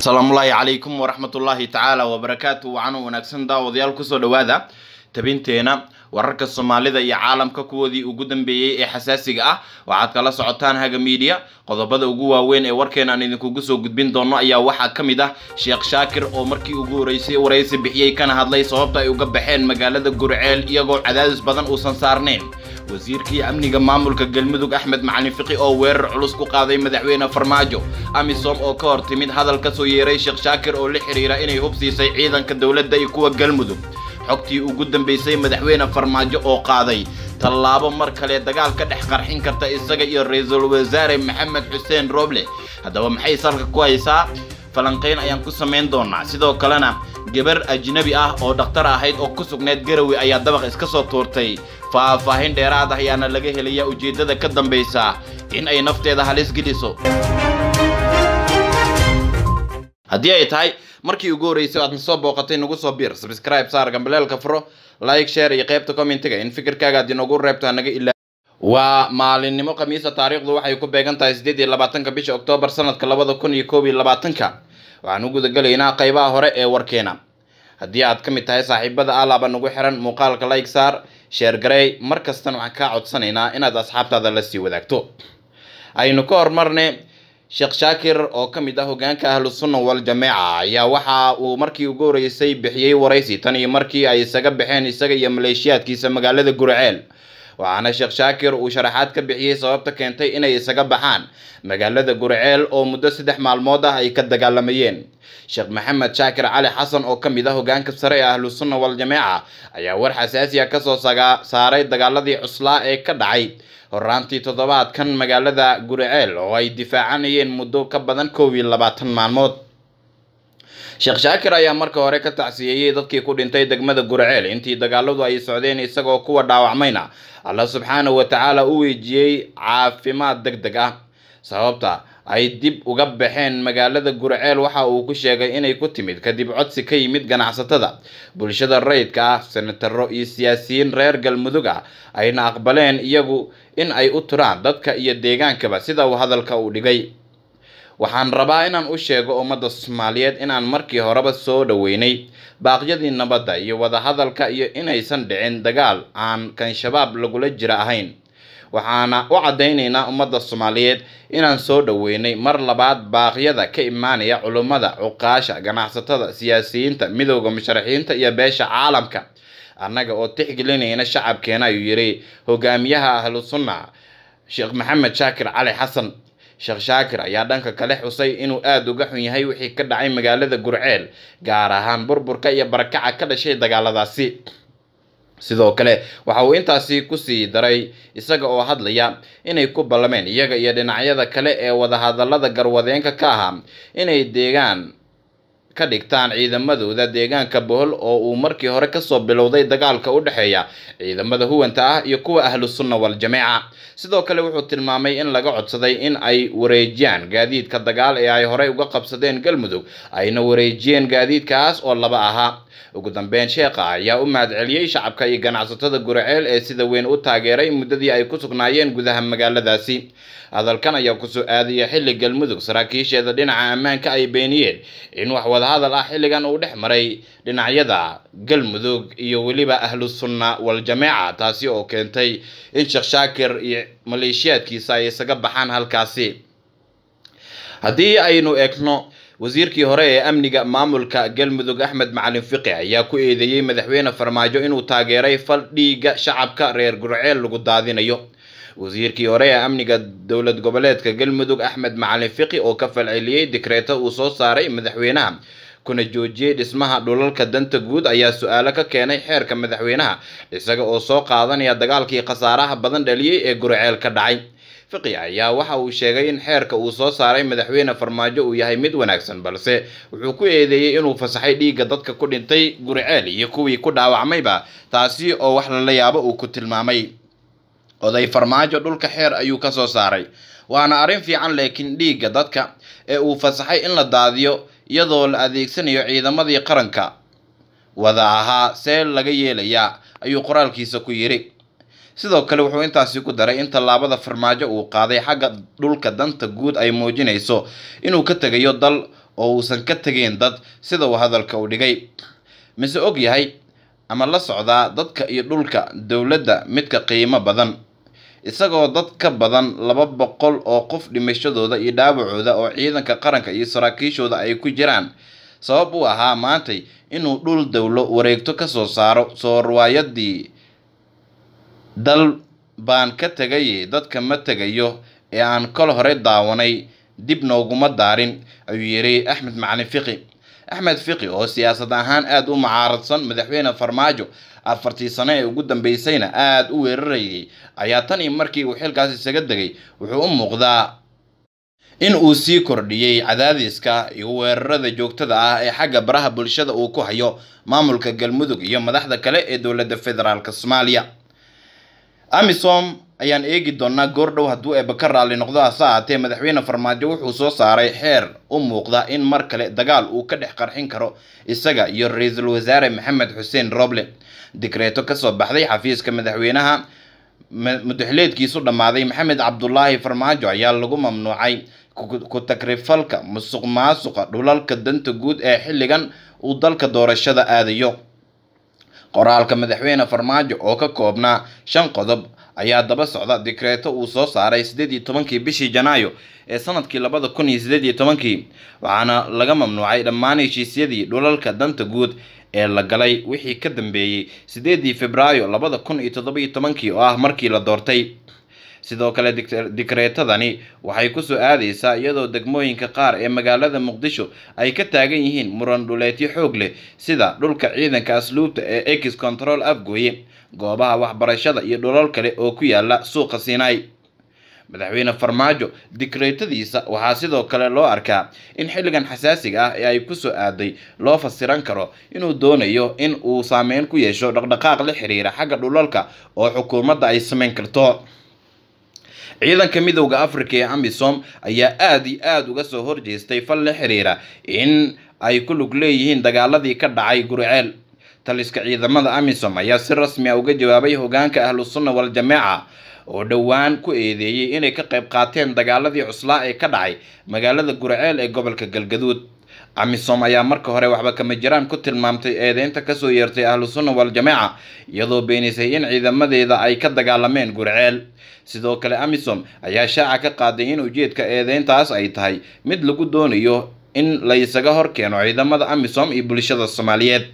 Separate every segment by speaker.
Speaker 1: asalaamullaahi calaykum waraxmatullaahi tacaala wabarakaatu wacan wanaagsan daawadayaal kusoo dhowaada tabinteena wararka soomaalida iyo caalamka kuwoodii ugu dambeeyey ee xasaasiga ah waxaad kala socotaan haga miidiya qodobada ugu waaweyn ee warkeena aan idinkugu soo gudbin doono ayaa waxaa ka mid ah sheekh shaakir oo markii ugu horeysay waraysi bixiyey kana hadlay sababta ay uga baxeen magaalada gurceel iyagoo cadaadis badan uusan saarnayn wasiirkii amniga maamulka galmudug axmed macalin fiqi oo weerar culus ku qaaday madaxweyne farmaajo amisom oo ka hor timid hadal ka soo yeeray sheekh shaakir oo la xiriira inay hubsiisay ciidanka dowladda iyo kuwa galmudug xogtii ugu dambeysay madaxweyne farmaajo oo qaaday tallaabo mar kale dagaal ka dhex qarxin karta isaga iyo ra-iisul wasaare maxamed xuseen roble haddaba maxay salka ku haysaa falanqayn ayaan ku samayn doonaa sidoo kalena gabar ajnabi ah oo dhakhtar ahayd oo ku sugneyd garowe ayaa dabaq iska soo tuurtay faahfaahin dheeraad ah ayaana laga helaya ujeeddada ka dambaysa in ay nafteeda halis geliso haddii ay tahay markii ugu horreysay aad nasoo booqatay nagu soo biir subscribe saar gambaleelka furo like share iyo qaybta commentiga in fikirkaaga aad inoogu reebto hanaga ilaa waa maalinimo khamiisa taariikhdu waxay ku beegan tahay siddeed iyo labaatanka bisha oktoobar sanadka labada kun iyo koob iyo labaatanka waxaan u gudagelaynaa qaybaha hore ee warkeena haddii aad ka mid tahay saaxiibada alaaba nagu xiran muuqaalka like saar sheer garey mar kastana waxaan kaa codsanaynaa inaad asxaabtaada la sii wadaagto aynu ka hormarne sheekh shaakir oo ka mid ah hogaanka ahlu sunna wal jameeca ayaa waxa uu markii ugu horeysay bixiyey waraysi tan iyo markii ay isaga baxeen isaga iyo maleeshiyaadkiisa magaalada gurceel waxaana sheekh shaakir uu sharaxaad ka bixiyey sababta keentay inay isaga baxaan magaalada gurceel oo muddo saddex maalmood ah ay ka dagaalamayeen sheekh maxamed shaakir cali xasan oo ka mid ah hogaanka sare ee ahlu sunna wal jameeca ayaa war xasaasiya kasoo saaray dagaaladii cuslaa ee ka dhacay horaantii toddobaadkan magaalada gurceel oo ay difaacanayeen muddo ka badan koob iyo labaatan maalmood sheekh shaakir ayaa marka hore ka tacsiyeeyey dadkii ku dhintay degmada gurceel intii dagaaladu ay socdeen isagoo kuwa dhaawacmayna alla subxaanahu wa tacaala u weejiyey caafimaad deg deg ah sababta ay dib uga baxeen magaalada gurceel waxa uu ku sheegay inay ku timid kadib codsi ka yimid ganacsatada bulshada rayidka ah senataro iyo siyaasiyiin reer galmudug ah ayna aqbaleen iyagu in ay u turaan dadka iyo deegaankaba sida uu hadalka u dhigay waxaan rabaa inaan u sheego ummadda soomaaliyeed inaan markii horeba soo dhoweynay baaqyadii nabadda iyo wadahadalka iyo inaysan dhicin dagaal aan kan shabaab lagula jira ahayn waxaana u caddaynaynaa ummadda soomaaliyeed inaan soo dhoweynay mar labaad baaqyada ka imaanaya culummada cuqaasha ganacsatada siyaasiyiinta midowda musharaxiinta iyo beesha caalamka annaga oo tixgelinayna shacabkeena ayuu yidhi hogaamiyaha ahlu sunna sheekh maxamed shaakir cali xasan sheekh shaakir ayaa dhanka kale xusay inuu aada uga xun yahay wixii ka dhacay magaalada gurceel gaar ahaan burburka iyo barakaca ka dhashay dagaaladaasi sidoo kale waxa uu intaasi kusii daray isaga oo hadlaya inay ku ballameen iyaga iyo dhinacyada kale ee wadahadallada garwadeenka ka ahaa inay deegaan ka dhigtaan ciidamadooda deegaanka bohol oo uu markii hore kasoo bilowday dagaalka u dhexeeya ciidamada huwanta ah iyo kuwa ahlu sunna wal jameeca sidoo kale wuxuu tilmaamay in laga codsaday in ay wareejiyaan gaadiidka dagaal ee ay horey uga qabsadeen galmudug ayna wareejiyeen gaadiidkaas oo laba ahaa ugu dambeyn sheekha ayaa u mahadceliyey shacabka iyo ganacsatada gurceel ee sida weyn u taageeray muddadii ay ku sugnaayeen gudaha magaaladaasi hadalkan ayaa kusoo aadaya xilli galmudug saraakiisheeda dhinaca ammaanka ay beeniyeen in wax wadahadal ah xilligan uu dhex maray dhinacyada galmudug iyo weliba ahlu sunna wal jameeca taasi oo keentay in sheekh shaakir iyo maleeshiyaadkiisa ay isaga baxaan halkaasi haddii aynu eegno wasiirkii hore ee amniga maamulka galmudug axmed macalin fiqi ayaa ku eedeeyey madaxweyne farmaajo inuu taageeray fal dhiigga shacabka reer gurceel lagu daadinayo wasiirkii hore ee amniga dowlad goboleedka galmudug axmed macalin fiqi oo ka falceliyey dikreeto uu soo saaray madaxweynaha kuna joojiyey dhismaha dhulalka danta guud ayaa su-aalo ka keenay xeerka madaxweynaha isaga oo soo qaadanaya dagaalkii khasaaraha badan dhaliyey ee gurceel ka dhacay fiqi ayaa waxa uu sheegay in xeerka uu soo saaray madaxweyne farmaajo uu yahay mid wanaagsan balse wuxuu ku eedeeyey inuu fasaxay dhiigga dadka ku dhintay gurceel iyo kuwii ku dhaawacmayba taasi oo wax lala yaabo uu ku tilmaamay oday farmaajo dhulka xeer ayuu ka soo saaray waana arrin fiican laakiin dhiigga dadka ee uu fasaxay in la daadiyo iyadoo la adeegsanayo ciidamadii qaranka wada ahaa see laga yeelayaa ayuu qoraalkiisa ku yidhi sidoo kale wuxuu intaasi ku daray in tallaabada farmaajo uu qaaday xagga dhulka danta guud ay muujinayso inuu ka tegayo dal oo uusan ka tegeyn dad sida uu hadalka u dhigay mise og yahay ama la socdaa dadka iyo dhulka dowladda midka qiimo badan isagoo dad ka badan laba boqol oo qof dhimashadooda iyo dhaawacooda oo ciidanka qaranka iyo saraakiishooda ay ku jiraan sabab u ahaa maantay inuu dhul dowlo wareegto ka soo saaro soo riwaayadii dal baan ka tegaye dadka ma tegayo ee aan kol hore daawanay dib nooguma daarin ayuu yidhi axmed macalin fiqi axmed fiqi oo siyaasad ahaan aada u mucaaradsan madaxweyne farmaajo afartii sano ee ugu dambeysayna aada u weerarayay ayaa tan iyo markii uu xilkaas isaga degay wuxuu u muuqdaa in uu sii kordhiyey cadaadiska iyo weerarada joogtada ah ee xagga baraha bulshada uu ku hayo maamulka galmudug iyo madaxda kale ee dowladda federaalk soomaaliya amisom ayaan eegi doonaa goordhow hadduu eeba ka raalli noqdo hase ahaatee madaxweyne farmaajo wuxuu soo saaray xeer u muuqda in mar kale dagaal uu ka dhex qarxin karo isaga iyo ra-iisul wasaare maxamed xuseen roble digreeto kasoo baxday xafiiska madaxweynaha mudaxileedkiisu dhammaaday maxamed cabdulaahi farmaajo ayaa lagu mamnuucay ku takrifalka musuq maasuqa dhulalka danta guud ee xilligan uu dalka doorashada aadayo qoraalka madaxweyne farmaajo oo ka koobnaa shan qodob ayaa daba socda dikreeto uu soo saaray sideed iyo tobankii bishii janaayo ee sanadkii labada kun iyo sideed iyo tobankii waxaana laga mamnuucay dhammaan heshiisyadii dhulalka danta guud ee la galay wixii ka dambeeyey sideedii februaayo labada kun iyo toddobiyo tobankii oo ah markii la doortay sidoo kale dikreetadani waxay kusoo aadeysaa iyadoo degmooyinka qaar ee magaalada muqdisho ay ka taagan yihiin muran dhuleetyo xoog leh sida dhulka ciidanka asluubta ee ex control afgooye goobaha waxbarashada iyo dhulal kale oo ku yaala suuqa sinai madaxweyne farmaajo dikreetadiisa waxaa sidoo kale loo arkaa in xilligan xasaasiga ah ee ay kusoo aaday loo fasiran karo inuu doonayo in uu saameyn ku yeesho dhaqdhaqaaq la xiriira xagga dhulalka oo xukuumadda ay sameyn karto ciidanka midowda africa ee amisom ayaa aada iyo aada uga soo horjeestay fal la xiriira in ay ku lug leeyihiin dagaaladii ka dhacay guriceel taliska ciidamada amisom ayaa si rasmi a uga jawaabay hogaanka ahlu sunna wal-jameeca oo dhowaan ku eedeeyey inay ka qayb qaateen dagaaladii cuslaa ee ka dhacay magaalada guriceel ee gobolka galgaduud amisom ayaa marka hore waxba kama jiraan ku tilmaamtay eedeynta kasoo yeertay ahlu sunna wal-jameeca iyadoo beenisay in ciidamadeeda ay ka dagaalameen guriceel sidoo kale amisom ayaa shaaca ka qaaday in ujeedka eedeyntaas ay tahay mid lagu doonayo in la isaga hor keeno ciidamada amisom iyo bulshada soomaaliyeed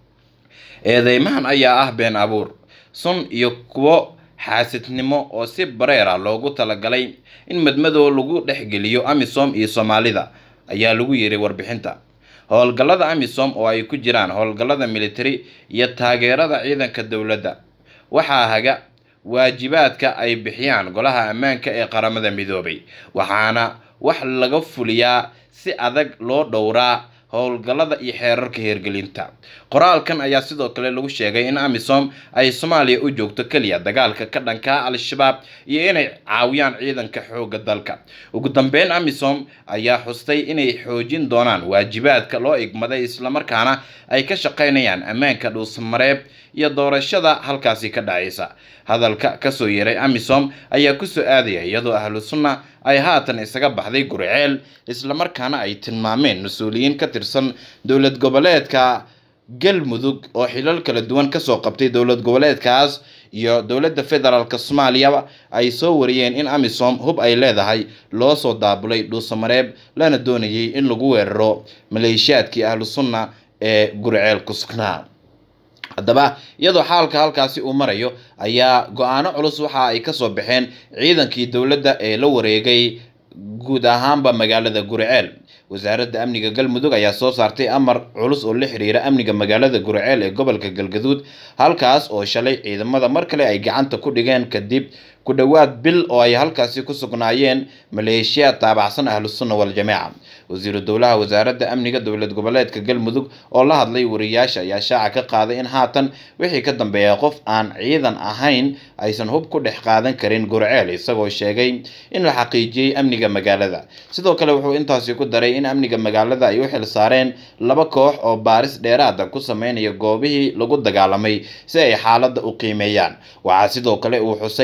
Speaker 1: eedeymahan ayaa ah been abuur sun iyo kuwo xaasidnimo oo si bareera loogu talagalay in madmadow lagu dhexgeliyo amisom iyo soomaalida ayaa lagu yiri warbixinta howlgallada amisom oo ay ku jiraan howlgallada military iyo taageerada ciidanka dowladda waxaa haga waajibaadka ay bixiyaan golaha ammaanka ee qaramada midoobay waxaana wax laga fuliyaa si adag loo dhowraa howlgallada iyo xeerarka hirgelinta qoraalkan ayaa sidoo kale lagu sheegay in amisom ay soomaaliya u joogto keliya dagaalka ka dhanka al-shabaab iyo inay caawiyaan ciidanka xoogga dalka ugu dambeyn amisom ayaa xustay inay xoojin doonaan waajibaadka loo igmaday islamarkaana ay ka shaqaynayaan ammaanka dhuusamareeb iyo doorashada halkaasi ka dhacaysa hadalka kasoo yeeray amisom ayaa kusoo aadaya iyadoo ahlu sunna ay haatan isaga baxday guriceel islamarkaana ay tilmaameen mas-uuliyiin ka tirsan dowlad goboleedka galmudug oo xilal kala duwan kasoo qabtay dowlad goboleedkaas iyo dowladda federaalk soomaaliyaba ay soo wariyeen in amisom hub ay leedahay loo soo daabulay dhuusamareeb lana doonayay in lagu weeraro maleeshiyaadkii ahlu sunna ee guriceel ku sugnaa haddaba iyadoo xaalka halkaasi uu marayo ayaa go-aano culus waxa ay kasoo baxeen ciidankii dowladda ee la wareegay guud ahaanba magaalada guriceel wasaaradda amniga galmudug ayaa soo saartay amar culus oo la xiriira amniga magaalada guriceel ee gobolka galgaduud halkaas oo shalay ciidamada mar kale ay gacanta ku dhigeen kadib ku dhowaad bil oo ay halkaasi ku sugnaayeen maleeshiya taabacsan ahlu sunna wal-jameeca wasiiru dowlaha wasaaradda amniga dowlad goboleedka galmudug oo la hadlay wariyaasha ayaa shaaca ka qaaday in haatan wixii ka dambeeya qof aan ciidan ahayn aysan hub ku dhex qaadan karin gurceel isagoo sheegay in la xaqiijiyey amniga magaalada sidoo kale wuxuu intaasi ku daray in amniga magaalada ay u xil saareen laba koox oo baaris dheeraada ku sameynaya goobihii lagu dagaalamay si ay xaaladda u qiimeeyaan waxaa sidoo kale uu xusay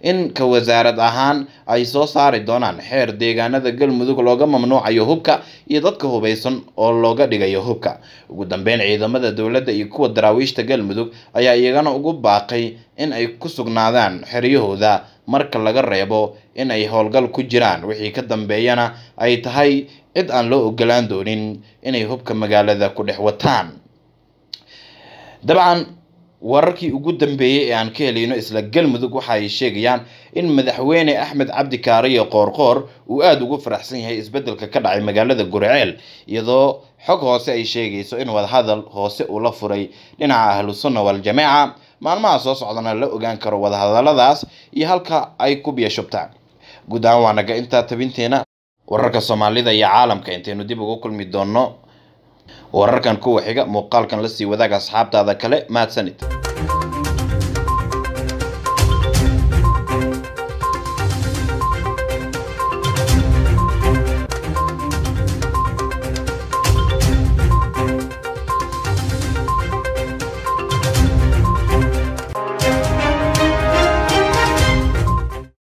Speaker 1: in ka wasaarad ahaan ay soo saari doonaan xeer deegaanada galmudug looga mamnuucayo hubka iyo dadka hubeysan oo looga dhigayo hubka ugu dambeyn ciidamada dowladda iyo kuwa daraawiishta galmudug ayaa iyagana ugu baaqay in ay ku sugnaadaan xeryahooda marka laga reebo in ay howlgal ku jiraan wixii ka dambeeyana ay tahay cid aan loo ogolaan doonin inay hubka magaalada ku dhex wataan dabcan wararkii ugu dambeeyey ee aan ka helayno isla galmudug waxa ay sheegayaan in madaxweyne axmed cabdi kaariyo qoorqoor uu aada ugu faraxsan yahay isbedelka ka dhacay magaalada gurceel iyadoo xog hoose ay sheegayso in wadahadal hoose uu la furay dhinaca ahlu sunna wal-jamaaca maalmaha soo socdana la ogaan karo wadahadaladaas iyo halka ay ku biyashubtaan guud ahaan waa naga intaa tabinteena wararka soomaalida iyo caalamka intaynu dib ugu kulmi doonno wararkan kuwa xiga muuqaalkan lasii wadaaga asxaabtaada kale mahadsanid